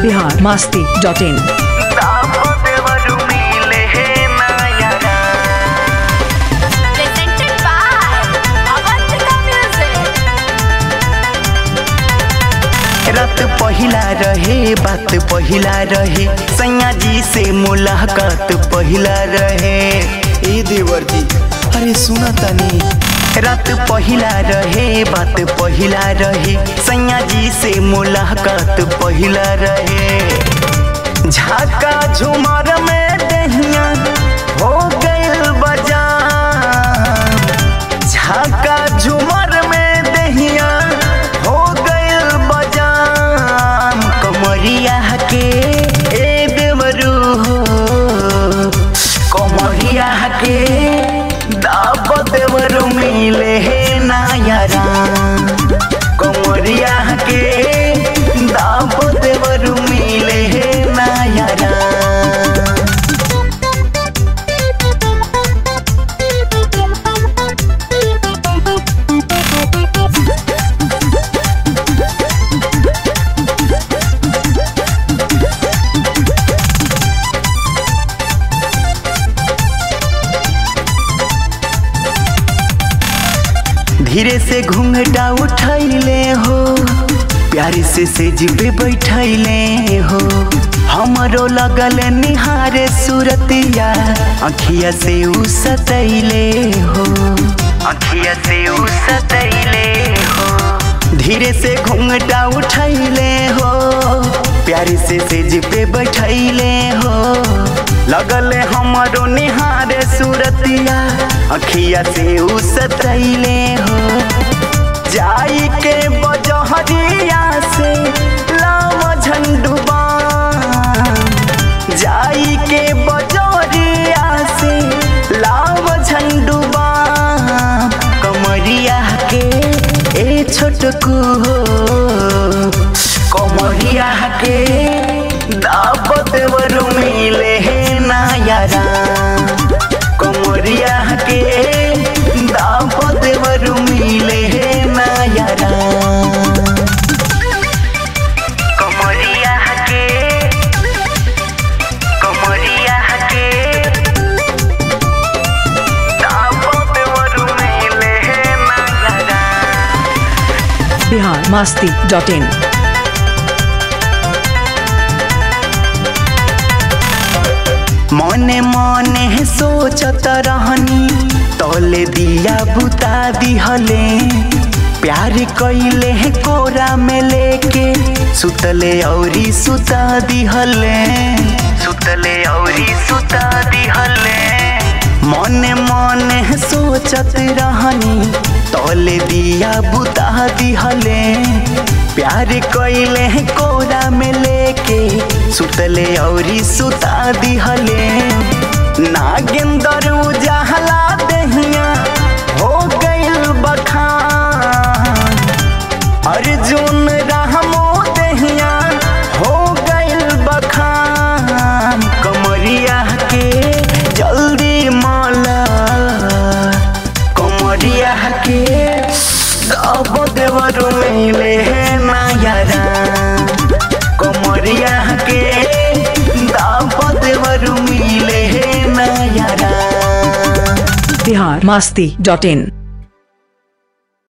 Bihar Masti dot in presented by Avantika Music. रात पहिला रहे बात पहिला रहे सैया जी से मुलाकात पहिला रहे ए देवर जी अरे सुना तनी रात पहिला रहे बात पहिला रहे सैया जी से मुलाकात पहिला रहे झाका झुमर में दहिया हो गइल बजा झाका झुमर में दहिया हो गइल बजाम कमरिया के ए देवरू हो कमरिया के दाब देवरू मिले हे नायरा कमरिया के दाब देवरू मिले हे नायरा धीरे से घूंघटा उठैले हो प्यारे से सेज पे बैठैले हो हमरो लगल निहारे सूरतिया अखिया से उ सतैले हो अखिया से उ सतैले हो धीरे से घूंघटा उठैले हो प्यारे से सेज पे बैठैले हो लगल हमरो निहारे सूरतिया अखिया से उ सतैले हो जाई के बजहरिया से लाव झंडुबा जाई के बजहरिया से लाव झंडुबा कमरिया के ए छोटकू हो कमरिया के दावत वर मिले हे नायरा कमरिया के दावत वर मिले हे नायरा कमरिया के कमरिया के दावत वर मिले हे नायरा बिहार मास्ती डॉट इन मने मने सोचत रहनी तोले दिया बुता दिहले प्यार कैले कोरा में लेके सुतले औरी सुता दिहले सुतले औरी सुता दिहले मने मने सोचत रहनी तोले दिया बुता दिहले प्यार कैले कोरा में लेके सुतले औरी सुता दिहले नागेंदर उजाहला दहिया हो गइल बखान अर्जुन रहमो दहिया हो गइल बखान कमरिया के जल्दी माला कमरिया के अब देवर मिले हे नायरा कमरिया के दाब देवर मिले हे नायरा बिहार मास्ती डॉट इन